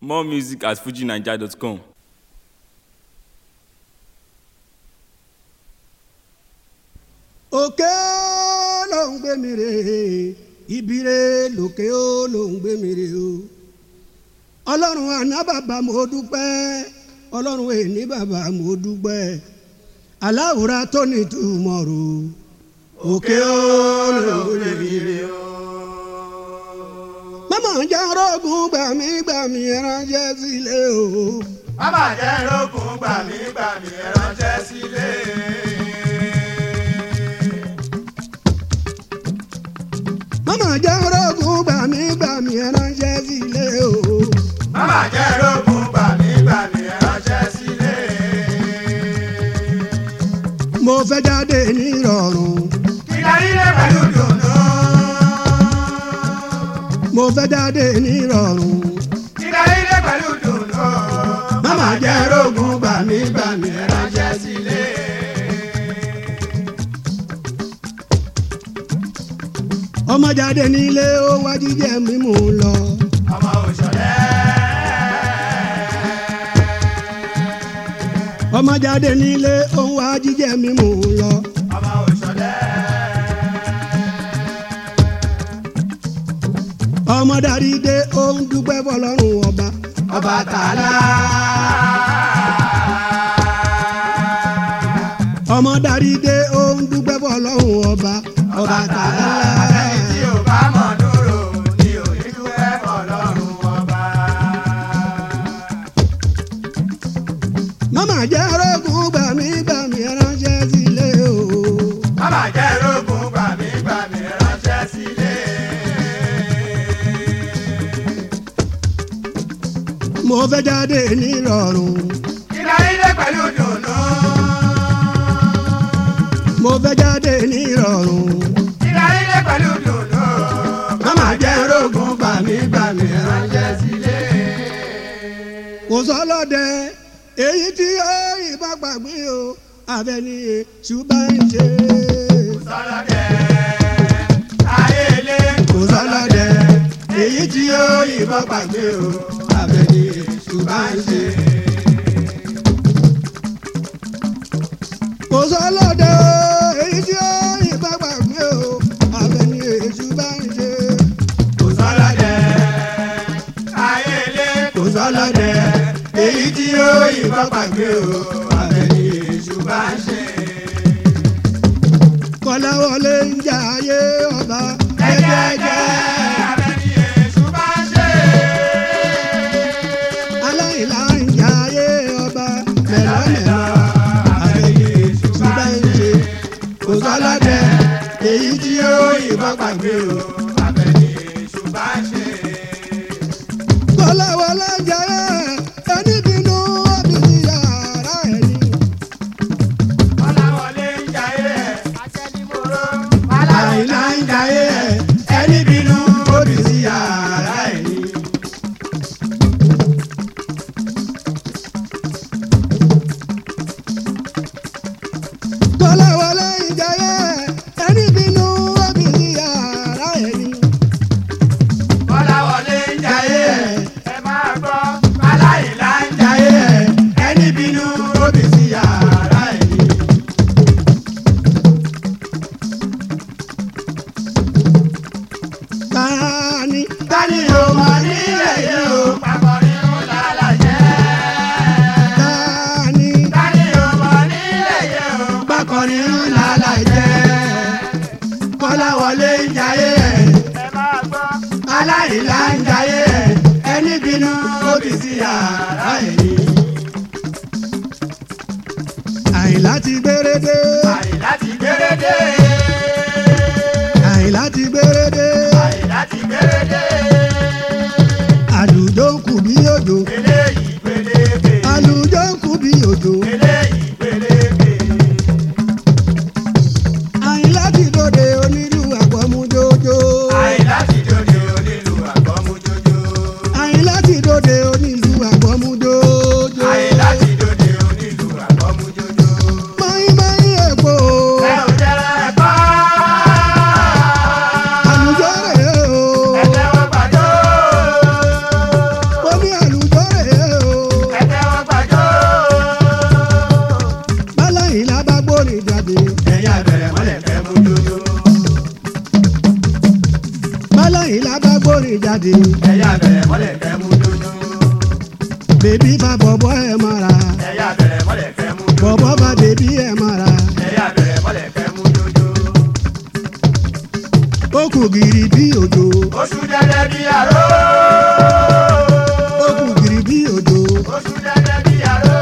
More music at fujinaija.com. òkè ló ń gbé mi rè ibire lòkè ó ló ń gbé mi rè o ọlọ́run àná bàbá mo dúpẹ́ ọlọ́run èní bàbá mo dúpẹ́ aláwòrán tó ní túmọ̀ rò òkè ó ló ń gbé mi rè o. mama jẹ́ rọ́gùn gbàmí gbàmí ránṣẹ́ sílé o. Bàbá jẹ́ rógùn gbàmí gbàmí ránṣẹ́ sílé. mama jẹ́ rọ́gùn gbàmí gbàmí ránṣẹ́ sílé o. Bàbá jẹ́ rógùn gbàmí gbàmí ránṣẹ́ sílé. mo fẹ́ jáde nírọ̀rùn Kílá ilé pẹ̀lú dùnú. mo fẹ́ jáde nírọ̀rùn. Kílá ilé pẹ̀lú dùnú. mama jẹ́ rọ́gùn gbàmí gbàmí ránṣẹ́ sílé. ọmọ jáde nílé ó wá jíjẹ mímú lọ. Ọmọ òṣòlẹ́. ọmọ jáde nílé ó wá jíjẹ mímú lọ. Ọmọ òṣòlẹ́. ọmọ darí dé ó ń dúpẹ́ fọlọ́run ọba. Ọba tààlà. ọmọ darí dé ó ń dúpẹ́ fọlọ́run ọba. ọba tààlà. Àtẹ̀yìn tí ò bá mọ̀ dúró ni ò ní dúpẹ́ fọlọ́run ọba. mama jẹ́ rọ́gùn gbàmí gbàmí ránṣẹ́ sílé o. Bàbá jẹ́ rógùn gbàmí gbàmí ránṣẹ́ sílé. mo fẹ́ jáde nírọ̀rùn. Kílá ilé pẹ̀lú dùnú. mo fẹ́ jáde nírọ̀rùn. Kílá ilé pẹ̀lú dùnú. mama jẹ́ rọ́gùn gbàmí gbàmí ránṣẹ́ sílé. kò sọlọ́dẹ èyí tí ó ìbá gbàgbé o abẹni ṣùgbọ́n ń ṣe. Sọlọ́dẹ ayé ilé kò sọlọ́dẹ èyí tí ó ìbá gbàgbé o abẹni ṣùgbọ́n ń ṣe. kò sọlọ́dẹ èyí tí ó ìbá gbàgbé o abẹni ṣùgbọ́n ń ṣe. kò sọlọ́dẹ ayé ilé kò sọlọ́dẹ èyí tí ó yìnbọn pàgbé o abẹ́ni èṣù bá ń ṣe. kọ́láwọlé ń jà ayé ọba Jẹ́jẹ́jẹ́ abẹ́ni èṣù bá ń ṣe. aláìlá ń jà ayé ọba mẹ́lọ́mẹ́lọ́ àbẹ̀yẹ ṣùgbọ́n ń ṣe kò sọ́lọ́dẹ èyí tí ó yìnbọn pàgbé o. abẹ́ni èṣù bá ń ṣe. kọ́láwọlé ń jà ayé ẹni bínú òbí yàrá ẹni. Ọláwọlé ń jayé ẹ̀ àtẹnimọ́rọ́. aláìlá ń jà ayé ẹni bínú òbí yàrá ẹni. kọ́láwọlé ń jà ayé ẹni bínú òbí yàrá ẹni. Ọláwọlé ń jayé ẹ̀ ẹ máa gbọ́. Aláìlá ń jayé ẹ̀ ẹni bínú òbí sí yàrá ẹ̀ ni. tani Tani o mọ̀ nílẹ̀ yìí o, papọ̀ nínú lálàjẹ́. tani Tani o mọ̀ nílẹ̀ yìí o, bákọ̀rí ńlá láìjẹ́ kọ́láwọlé ń jayé ẹ̀ ẹ máa gbọ́. aláìlá ń jayé ẹ̀ ẹni bínú òbí sí yàrá ẹ̀ ni. àyìnlá ti gbérédé Àyìnlá ti gbérédé. àyìnlá ti gbérédé Àyìnlá ti gbérédé. àlùjọ ń kù bí òjò Eléyìí pélébe. àlùjọ ń kù bí òjò Eléyìí pélébe. àyìnlá ti dòde onílù àpọ̀mújójó Àyìnlá ti dòde onílù àgbọ̀mújójó. àyìnlá ti dòde onílù àpọ̀mújójó. Àyìnlá ti dòde onílù àgbọ̀mújójó. mọ́yìn mọ́yìn èkó Ẹ ò jẹ́ ẹ̀kọ́. àlùjọ rẹ̀ o Ẹ tẹ́wọ́ gbàdó. ó ní àlùjọ bèbí bá bọ̀bọ̀ ẹ̀ mara ẹ̀yà bẹ̀rẹ̀ mọ́lẹ̀ kẹ́ mú jòjò. bọ̀bọ̀ bá bèbí ẹ̀ mara ẹ̀yà bẹ̀rẹ̀ mọ́lẹ̀ kẹ́ mú jòjò. ó kù gìrì bí òjò oṣù dẹ́dẹ́ bí àró. ó kù gìrì bí òjò oṣù dẹ́dẹ́ bí àró.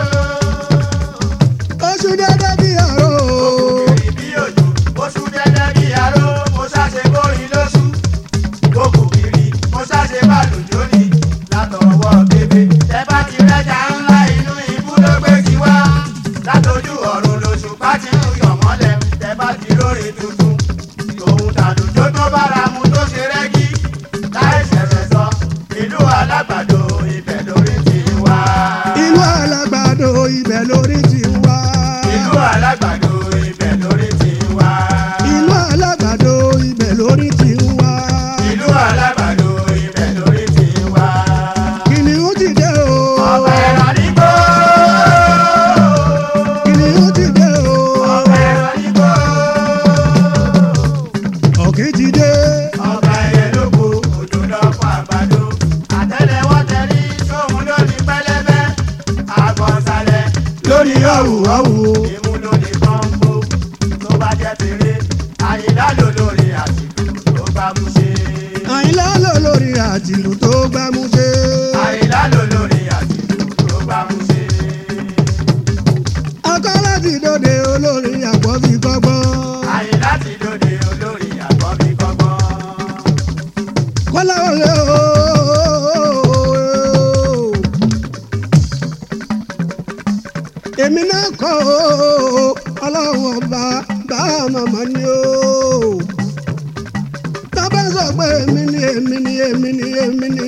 oṣù dẹ́dẹ́ bí àrò kiri bí òjò. oṣù dẹ́dẹ́ bí àró. mo ṣàṣe kórìn lóṣù. kókò kiri mo ṣàṣe bàlùjọ ni. látọwọ́ bébé. ẹ bá ti rẹ́jà ńlá inú ibú ló gbé kí wá. látọjú ọ̀run lóṣù bá ti ń yọ̀ mọ́lẹ̀. ẹ bá ti lórí tuntun. òun tàdùjọ tó bára mu tó ṣe rẹ́gí. láì ṣẹ̀ṣẹ̀ sọ ìlú alágbàdo ibẹ̀ lórí ti wá. ìlú alágbàdo ibẹ̀ lórí ti wá ìlú alágbàdo ibẹ̀ lórí ti wá. ìlú alágbàdo ibẹ̀ lórí ti wá ìlú alágbàdo ibẹ̀ lórí ti wá. kìnìún ti dé o ọ̀pẹ ẹ̀rọ nígbó. kìnìún ti dé o ọ̀pẹ ẹ̀rọ nígbó. ọ̀kẹ́ ti dé ọ̀pẹ ẹ̀yẹ lóko òjò lọ́pọ̀ àgbàdo. àtẹ́lẹwọ́ tẹ̀lé sóhun lórí pẹlẹbẹ. àgbọ̀nsalẹ̀ lórí ọ̀wù ọ̀wù ìmú lórí pọ́ńpó. tó bá jẹ́ tèrè àyílá lò lórí àsìkò tó bá mú ṣe. àyìnlá lò lórí àtìlù tó gbámú ṣe àyílá lò lórí àsìkò tó bá mú ṣe. akọ́lá ti dòde olórí àgbọ̀bí kọ́gbọ́n àyílá ti dòde olórí àkọ́bí kọ́gbọ́n. kọ́lá wọlé o. èmi náà kọ́ o ọlọ́run ọba bá màmá ni o. tábà sọ pé èmi ni èmi ni èmi ni èmi ni.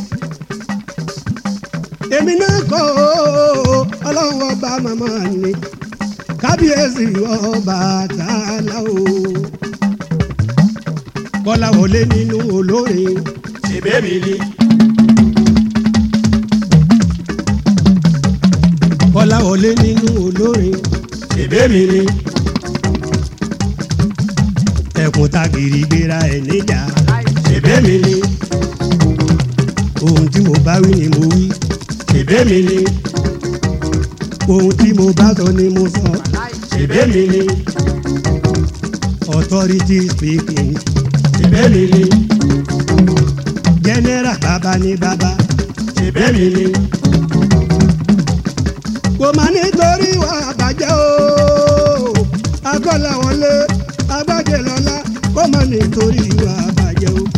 èmi náà kọ́ o ọlọ́run ọba màmá ni. kábíyèsí ọba tààlà o. kọ́lá wọlé nínú olórin. ṣèbé mi ni. kọ́lá wọlé nínú olórin. ṣèbé mi ni. ẹkùn tagìrì gbéra ẹ̀ níjà. ṣèbé mi ni. ohun tí mo bá wí ni mo wí. ṣèbé mi ni. ohun tí mo bá sọ ni mo sọ. ṣèbé mi ni. authority speaking. ṣèbé mi ni. general bàbá ni bàbá. ṣèbé mi ni. kò má nítorí wà bàjẹ́ o. akọ́là wọlé agbájẹ lọ́la kò má nítorí wà bàjẹ́ o.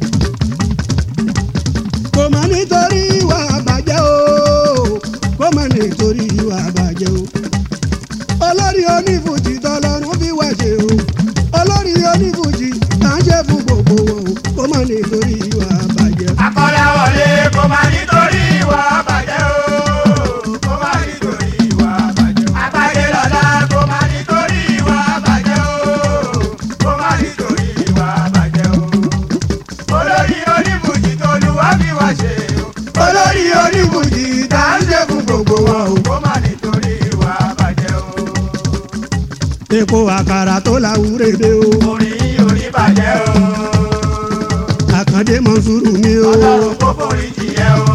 kò má nítorí wà bàjẹ́ o. kò má nítorí wà bàjẹ́ o. olórí onífújì tọlọ́run fi wá ṣe o. olórí onífújì à ń ṣe fún gbogbo wọn o. kò má nítorí wà bàjẹ́ o. akọ́lá wọlé kó má nítorí ìwà bàjẹ́ o. kó má nítorí ìwà bàjẹ́ o. àgbáyé lọ́la kó má nítorí ìwà bàjẹ́ o. kó má nítorí ìwà bàjẹ́ o. olórí oníbùjì tó lu wá fi wá ṣe o. olórí onífújì tá à ń ṣe fún gbogbo wọn o. kó má nítorí ìwà bàjẹ́ o. epo àkàrà tó láwùrẹ́dẹ́ o. orin yìí ò ní bàjẹ́ o. àkàndé mọ̀nsúrù mi o. ọlọ́run kó forí jìyẹ o.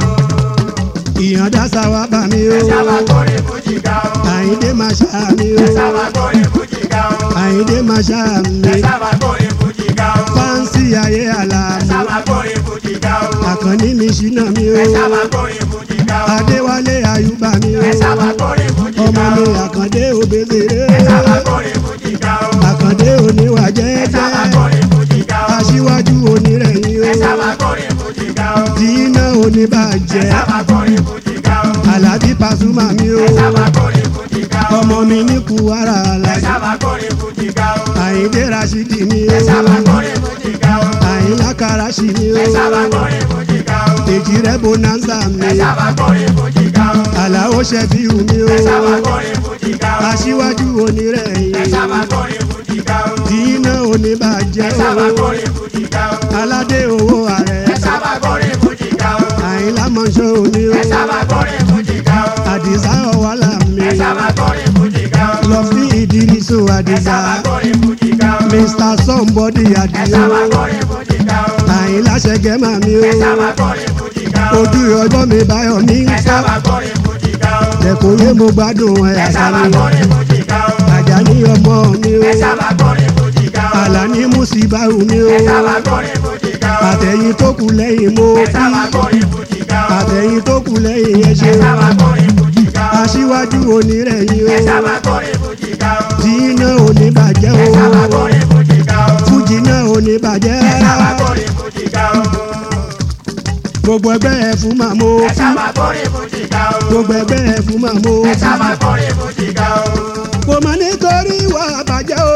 ìyànda sáwà bá mi o. ẹ sábà kórè fújì ga o. àyíndé máa ṣá mi ẹ o. sábà kórè fújì ga o. àyíndé máa ṣá mi. ẹ sábà kórè fújì ga o. fáǹsì ayé ẹ àlàmú. sábà kórè fújì ga o. àkànní mi ṣínà mi o. ẹ sábà kórè fújì ga o. adéwálé àyùbá mi o. ẹ sábà kórè fújì ọmọ ga mi o. àkàndé òbèbèrè. ẹ sábà kórè fújì ga o. àkàndé oníwà ẹ sábà jẹ́jẹ́. kórè fújì ga o. aṣíwájú onírẹ̀yìn ẹ sábà o. kórè fújì ga o. dínà ẹ oníbàjẹ́. sábà kórè fújì ga o. alábí pasuma mi o. ẹ sábà kórè fújì ga o. ọmọ mi ní kuwara ẹ alájà. sábà kórè fújì ga o. àyíndé rasidi mi ẹ sábà o. kórè fújì ga o. àyínlá karashi mi ẹ sábà o. kórè fújì ga o. èjì rẹ bonanza mi. ẹ sábà kórè fújì ga o. àlàó ṣẹfíù mi ẹ sábà o. kórè fújì ga o. aṣíwájú ẹ onírẹ̀yìn. sábà kórè fújì ga o. dínà oníbàjẹ́ ẹ sábà o. kórè fújì ga o. aládé owó ààrẹ. ẹ sábà kórè fújì ga o. àyínlá mọ̀ṣọ́ mi o. ẹ sábà kórè fújì ga o. àdìsá ọ̀wálà mi. ẹ sábà kórè fújì ga o. lọ sí ìdírísò ẹ àdìsá. sábà kórè fújì ga o. mr somebody ẹ sábà àdìo. kórè fújì ga o. àyínlá ṣẹgẹ́mà mi ẹ sábà o. kórè fújì ká o. ojú ọjọ́ mi báyọ̀ ní ẹ sábà gbọ́rin fújì ká o. ẹ̀kọ́ yé mo gbádùn ẹ̀ ẹ sábà àṣàlẹ̀ gbọ́rin fújì ká o. Àjàní ọmọ mi o ẹ sábà gbọ́rin fújì ká o. Àlàní Músíbáwù mi o ẹ sábà gbọ́rin fújì ká o. àtẹ̀yìn tó kù lẹ́yìn mo ẹ kí sábà gbọ́rin fújì ká o. àtẹ̀yìn tó kù lẹ́yìn ẹ ṣe ẹ sábà gbọ́rin fújì ká o. aṣíwájú onírẹ̀yìn ẹ o sábà gbọ́rin fújì ká o. tí iná ò ní bàjẹ́ ẹ sábà o gbọ́rin fújì ká o. fújì náà ò ní bàjẹ́ ẹ sábà gbọ́rin fújì ká o. gbogbo ẹgbẹ́ ẹ̀ fún màmú ẹ sábà gbọ́rin fújì ká o. gbogbo ẹgbẹ́ ẹ̀ fún màmú ẹ sábà gbọ́rin fújì ká o. kò mà nítorí ìwà àbàjẹ́ o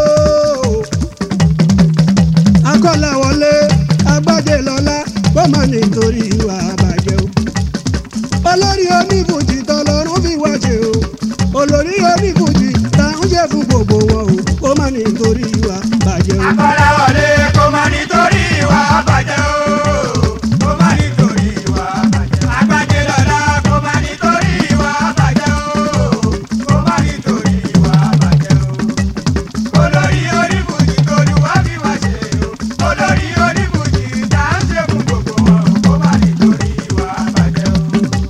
akọ́làwọlé agbájé lọ́lá kò mà nítorí ìwà àbàjẹ́ o olórí onífújì tọlọ́run fi wá ṣe o olórí onífújì tá ń ṣe fún gbogbo wọn o kò mà nítorí ìwà àbàjẹ́ o. Akọ́láwọlé kò má nítorí ìwà àbàjẹ́ o. Kò má nítorí ìwà àbàjẹ́. Agbájé lọ́la kò má nítorí ìwà àbàjẹ́ o. Kò má nítorí ìwà àbàjẹ́ o. Olórí onífújì tolúwa fi wá ṣe o. Olórí onífújì tá à ń ṣe fún gbogbo wọn. Kò má nítorí ìwà àbàjẹ́ o.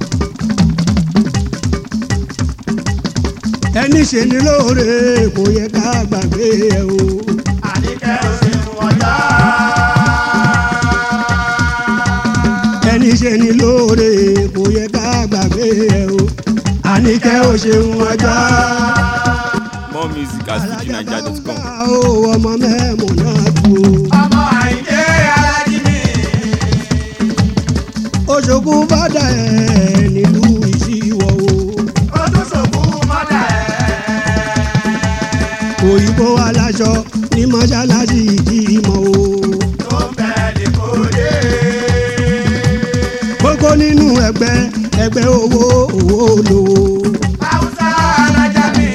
ẹni ṣe ni lóore kò yẹ ká gbàgbé ẹ o. Àníkẹ́ ò ṣe wọ́n já. ẹni ṣe ni lóore kò yẹ ká gbàgbé ẹ o. àníkẹ́ ò ṣeun ọjọ́. More music at fujinaija.com. ó ọmọ mẹ́mọ̀ náà kú o. Ọmọ Àyìndé Alájí mi. oṣogún fada ẹ̀ nílùú ìṣíwọ̀ o. Ó tún ṣòkú mọ́dà ẹ̀. òyìnbó aláṣọ ní mọ́ṣáláṣí ìdímọ̀ o. tó bẹ̀rẹ̀ kó dé. kókó nínú ẹgbẹ́ ẹgbẹ́ owó owó lówó. Haúsá alájà mi.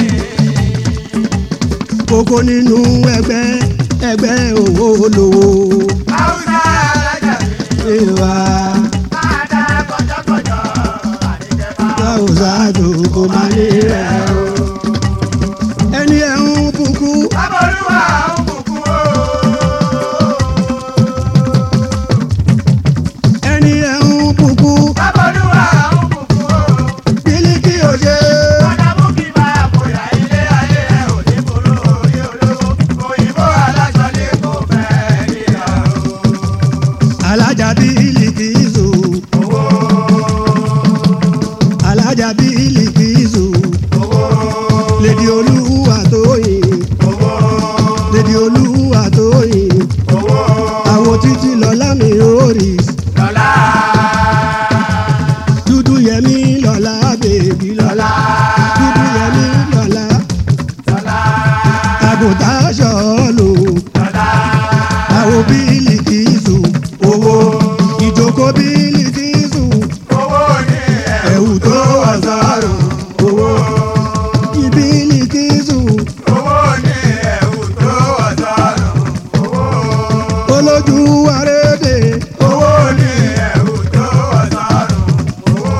kókó nínú ẹgbẹ́ ẹgbẹ́ owó lówó. Haúsá alájà mi. ìwà Máa dá kọjọ́kọjọ́. Àníkẹ́ bá. láwùjọ àdókò máa ní rẹ̀ o. ẹni ẹ̀ ń bukú Bábọ̀lúwà ń bùkún o. ẹni ẹ̀ ń bukú Bábọ̀lúwà ń bùkún o. bílíkì òye. Ọ̀dà mú kí máa bòyá ilé ayé ẹ̀ ò ní burú orí olówó. Òyìnbó aláṣọ ní kò fẹ́ níyà o. alájà bílíkì ìzò Owó alájà bílíkì ìzò owó lèdi olúwa tóyìn owó lèdi olúwa tóyìn owó àwọn títí lọ́lá mi orí lọ́la dúdú yẹmí lọ́lá bèbí lọ́lá dúdú yẹmí lọ́lá lọ́la àgùntàn sọ̀ọ́lù lọ́la àwọn bílíkì ìzò owó ìjókòó bílíkì ìzò owó ní ẹ̀ ẹ̀wù tó wà sọ́rùn owó ìbílíkì ìzò. owó ní ẹ̀wù tó ọ̀sọ́rùn owó olójú arédè owó ní ẹ̀wù tó ọ̀sọ́rùn owó.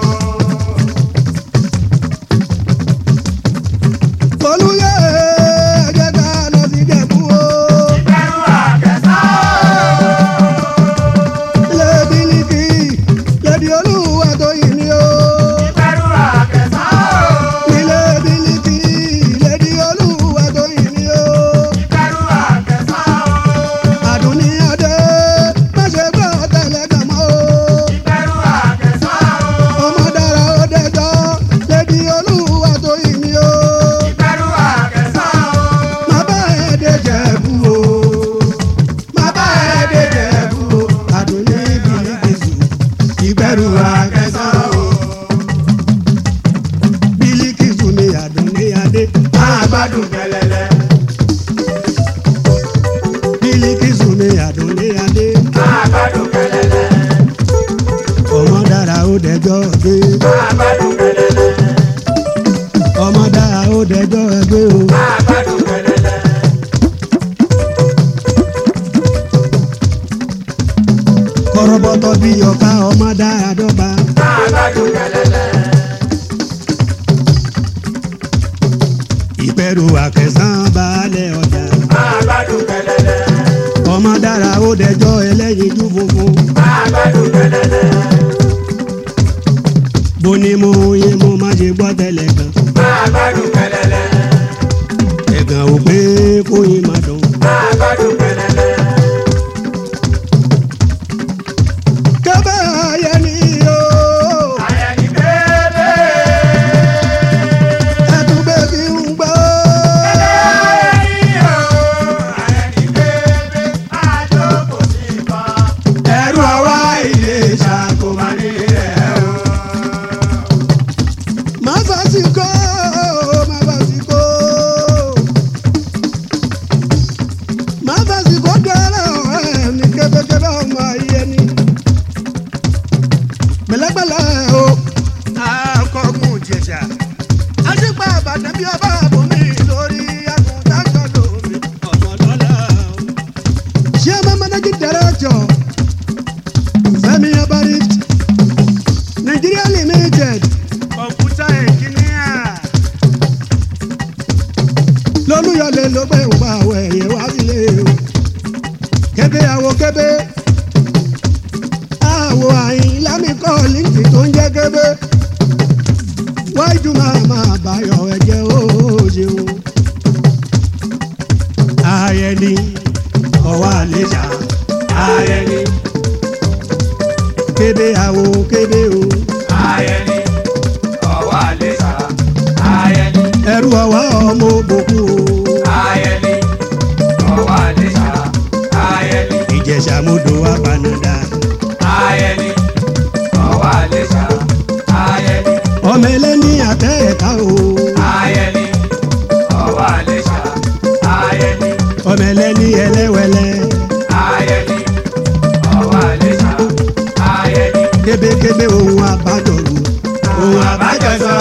olúyẹ ẹjẹ ká lọ sí jẹ̀bú o ìbẹ̀rù àkẹ́sọ́ ilé bílíkì lẹbi olúwa tó yìí ni o ìbẹ̀rù àkẹ́sọ́ ilé bílíkì lẹbi olúwa tó yìí ni o ìbẹ̀rù àkẹ́sọ́ àdùnní adé má ṣe gbọ́ tẹ̀lé gàmọ́ o ìbẹ̀rù àkẹ́sọ́ ọmọ dára ó dẹjọ́ lẹbi olúwa tó yìí ni o ìbẹ̀rù àkẹ́sọ́ má bá ẹ dé jẹ̀bú o má bá ẹ dé jẹ̀bú o àdùnní bílíkì sùn ìbẹ̀rù àkẹ́sàn o. bílíkìsù ni àdùnní adé máa gbádùn kẹlẹlẹ bílíkìsù ni àdùnní adé máa gbádùn kẹlẹlẹ ọmọ dára ó dẹjọ́ gbé máa gbádùn kẹlẹlẹ ọmọ dára ó dẹjọ́ gbé o máa gbádùn kẹlẹlẹ kọ́rọ́bọ́tọ́ bí ọ̀ka ọmọ dára dọ́gba máa gbádùn kẹlẹlẹ ìbẹ̀rù àkẹsàn balẹ̀ ọjà máa gbádùn kẹlẹlẹ ọmọ dára ó dẹjọ́ ẹlẹ́yinjú funfun máa gbádùn kẹlẹlẹ mo ní mo yé mo má ṣe gbọ́ tẹ́lẹ̀ kan máa gbádùn pẹlẹlẹ ẹ̀gàn ò pé kóyin má dùn. máa gbádùn pẹlẹlẹ. kẹ́bẹ́ ayé ni o Àyẹ̀ní bébè. ẹ̀dùn bèbí ń gbọ́. Àyẹ̀ní o. Àyẹ̀ní bébè. Àjòkò sí kan. ẹ̀rù àwa ilé ṣàkóso. Má ní rẹ̀ o. má fàṣìkò má fàṣìkò má fàṣìkò dára ọ̀rẹ́ mi kébékébé ọmọ ayé ni pẹ̀lẹ́pẹ̀lẹ́ o akọgun jẹsà àṣìpá àbàdàn bí ọba àbòmí lórí àgùntàn lómi ọmọ lọ́la o. ṣé ọmọ manager director Fẹ́mi Abarist Nigeria limited kọ̀mpútà ẹ̀ńjìníà. lọ́lúyọ̀lẹ̀ ló gbé ìwà àwọ̀ ẹ̀yẹ wá sílé o. kébé àwọ̀ kébé. àwọ̀ àyìn lámìkọ́ líǹtì tó ń jẹ́ kébé. wájú máa máa báyọ̀ ẹ̀jẹ̀ ó ṣeun. ayẹni ọwọ́ àlejò ayẹni. kébé àwọ̀ kébé o. Àyẹ̀ní. Ọwọ́ àlésà. Àyẹ̀ní. ẹrú ọwọ́ ọmọ òbòkú o. Àyẹ̀ní. Ọwọ́ àlésà. Àyẹ̀ní. ìjẹ̀ṣà mọ́dọ̀ wá panadà. Àyẹ̀ní. Ọwọ́ àlésà. Àyẹ̀ní. ọmọ ẹlẹ́ni àtẹ ẹ̀ka o. Àyẹ̀ní. Ọwọ́ àlésà. Àyẹ̀ní. ọmọ ẹlẹ́ni ẹlẹ́wẹ̀lẹ́. Àyẹ̀ní. Ọwọ́ àlésà. Àyẹ̀ní. kébékébé ohun àbájọrò. ohun àbájọsọ.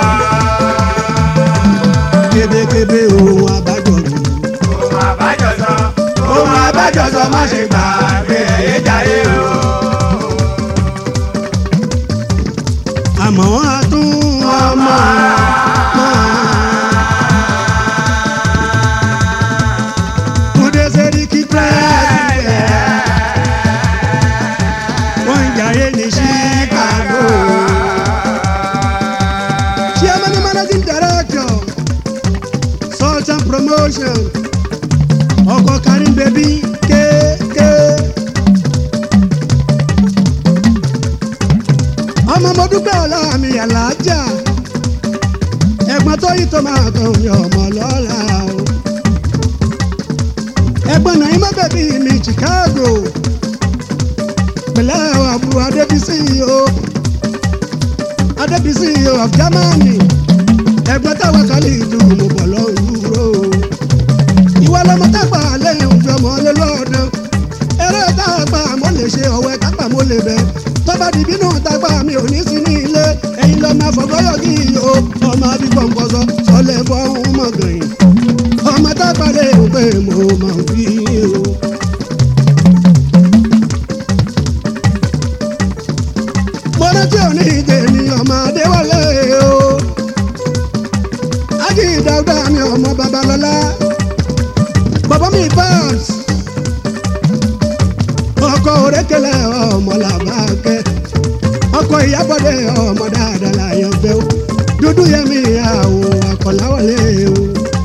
kébékébé ohun àbájọrò. Ohun àbájọsọ. Ohun àbájọsọ má ṣe gbàgbé ẹ̀yẹ jayé o. àmọ́ a tún ọmọ. Kúndé Sẹ́ríkì pẹ́ẹ́sì. wọ́n ń jayé ní Chicago. Chairman and Managing Director, Sultan Promotion, ọkọ̀ Karim Baby kéèké. ọmọ mo dúpẹ́ ọ̀la mi àlàájá ẹ̀gbọ́n tó yí tó máa tó mi ọmọ lọ́la o. ẹ̀gbọ́n náà ìmọ̀ bẹ̀bí mi Chicago pẹ̀lẹ́ àbúrò Adébísí o Adébísí o of Germany ẹ̀gbọ́n táwọn kan lè dùn mo bọ̀ lọ́wọ́ o. ìwọ lọmọ tápà lẹ́yìn òfin ọmọ lọ́dọ̀ eré tápà mo lè ṣe ọ̀wẹ́ tápà mo lè bẹ̀ tọ́ba dìbí náà tápà mi ò ní sí ní ilé ẹ̀yin lọ máa fọgọ́yọ̀ kí o ọmọ bí gbọ̀ngbọ̀sọ sọlẹ̀ fọ́hún mọ̀gànyìn ọmọ tápà lè ń pè mo máa fi o. mo rántí òní ìdèmí ọmọ adéwọlé o ájì dáúdà mi ọmọ babalọlá bàbá mi bọ́ọ̀s ọkọ òrékelẹ ọmọ làbákẹ́ ọkọ ìyábọ̀dé ọmọ dáadáa láyọ̀ fẹ́ o dúdú yẹmi àwò àkọláwọlé o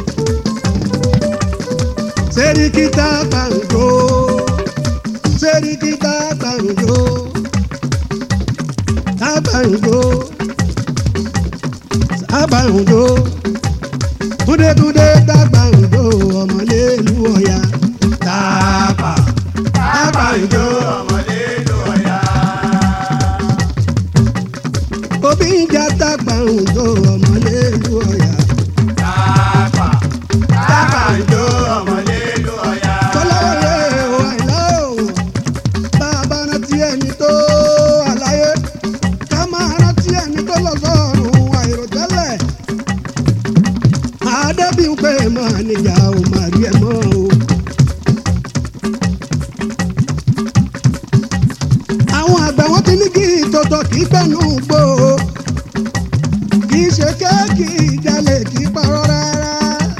sẹ́ríkítà gbàǹjo sẹ́ríkítà gbàǹjo sábàǹjo sábàǹjo túndétúndé dàgbàǹjo ọmọlélu ọ̀yà tààpà Àgbàǹjo ọmọdé ló ọ̀yà. òbí ń jà dàgbàǹjo ọmọlélu ọ̀yà Tàpá. Àgbàǹjo ọmọdé ló ọ̀yà. kọ́láwọlé o àìlá o bàbá rántí ẹni tó àlàyé ká máa rántí ẹni tó lọ sọ́run àìròtẹ́lẹ̀ àdébíyù pé máa níjà ò máa rí ẹ mọ́ o. àwọn àgbà wọn ti ní kí tòótọ́ kì í gbẹ̀nú gbò ó kì í ṣe kéèkì ìjàlè kì í parọ́ rárá.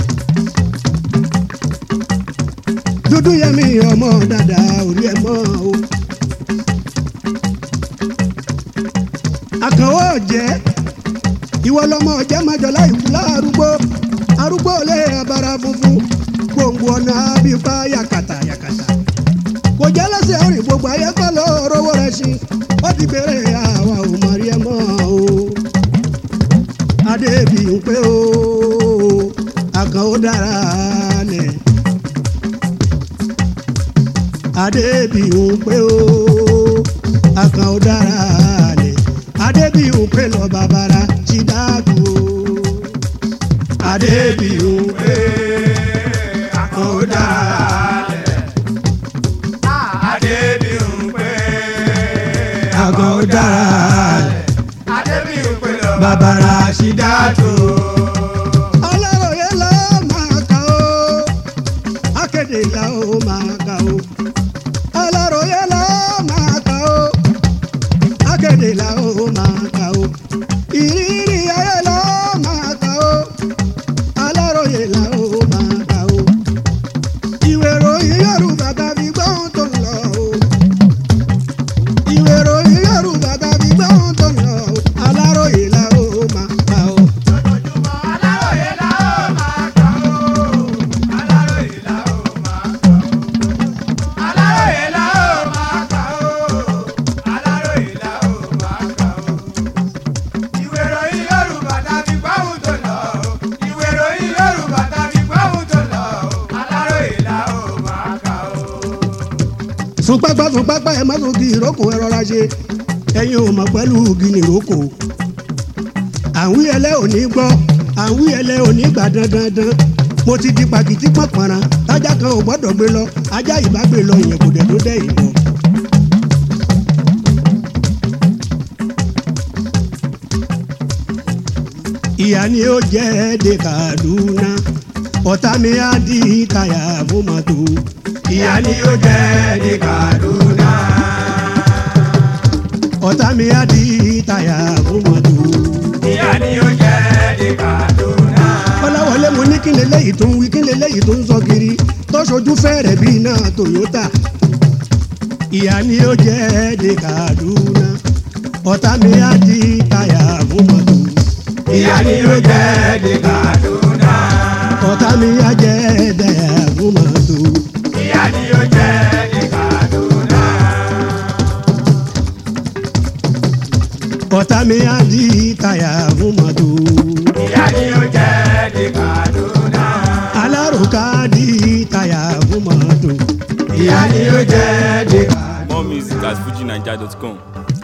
dúdú yẹmi ọmọ dada orí ẹ mọ o. àkànwọ́ ọ̀jẹ́ ìwọ lọmọ ọ̀jẹ́ májọlá ìkúlá arúgbó arúgbó lé abara funfun gbòǹgbò ọ̀nà abífá yakata yakata kò jẹ́ lẹ́sẹ̀ rìn gbogbo ayé kọ́ ló rówó rẹ̀ sí ó ti bèrè àwa ò mọ̀ rí ẹ mọ́ o adébí ń pé o àkànwó dára lẹ̀ adébí ń pé o àkànwó dára lẹ̀ adébí ń pé lọ bàbàrà ti dáàbò adébí ń pé àkànwó dára lẹ̀ Adébíyùnpé. àkànwó dára lẹ̀ Adébíyùnpé lọ bàbàrà sí dáàtò. aláròye la ó máa kà ó akéde la ó máa kà ó aláròye la ó máa kà ó akéde la ó máa kà ó ìrírí ayé la ó máa kà ó aláròye la ó máa kà ó ìwé ìròyìn yorùbá tàbí gbọ́n tó ń lọ o ìwé ìròyìn yorùbá tàbí gbọ́n tó ń lọ o aláròye la ó máa kà ó. Lójoojúmọ́ Aláròyé la ó máa kà ó. Aláròyé la ó máa kà ó. Aláròyé la ó máa kà ó. Aláròyé la ó máa kà ó. Ìwé ìròyìn Yorùbá tàbí gbọ́hùn tó lọ o. Ìwé ìròyìn Yorùbá tàbí gbọ́hùn tó lọ o. Aláròyé la ó máa kà ó. fún pápá fún pápá ẹ má tún kí ìrókò ẹ rọra ṣe ẹyin ò mọ pẹ̀lú gini ìrókò àwọn ẹlẹ́ ò ní gbọ́ àwọn ẹlẹ́ ò ní gbà dandandan mo ti di pàkìtì pọ̀npọ̀nrán tájà kan ò gbọ́dọ̀ gbé lọ ajá ìbá gbé lọ ìyẹn kò dẹ̀ tó dẹ̀ ìbọn. ìyá ni ó jẹ́ èdè Kaduna ọ̀tá mi á di táyà fún mọ́tò ìyá ni ó jẹ́ ní Kaduna. ọ̀tá mi á di táyà fún mọ́tò. Ìyá ni ó jẹ́ ní Kaduna. kọ́láwọlé mo ní kí leléyìí tó ń wí kí leléyìí tó ń sọ kiri tó ṣojú fẹ́rẹ̀ bíi náà Toyota. ìyá ni ó jẹ́ ní Kaduna. ọ̀tá mi á di táyà fún mọ́tò. Ìyá ni ó jẹ́ ní Kaduna. ọ̀tá mi á jẹ́ táyà fún mọ́tò. Ìyá ni ó jẹ́ ní Kaduna. ọ̀tá mi á di táyà fún mọ́tò. Ìyá ni ó jẹ́ ní Kaduna. alárùká di táyà fún mọ́tò. Ìyá ni ó jẹ́ ní Kaduna. More music at fujinaija.com.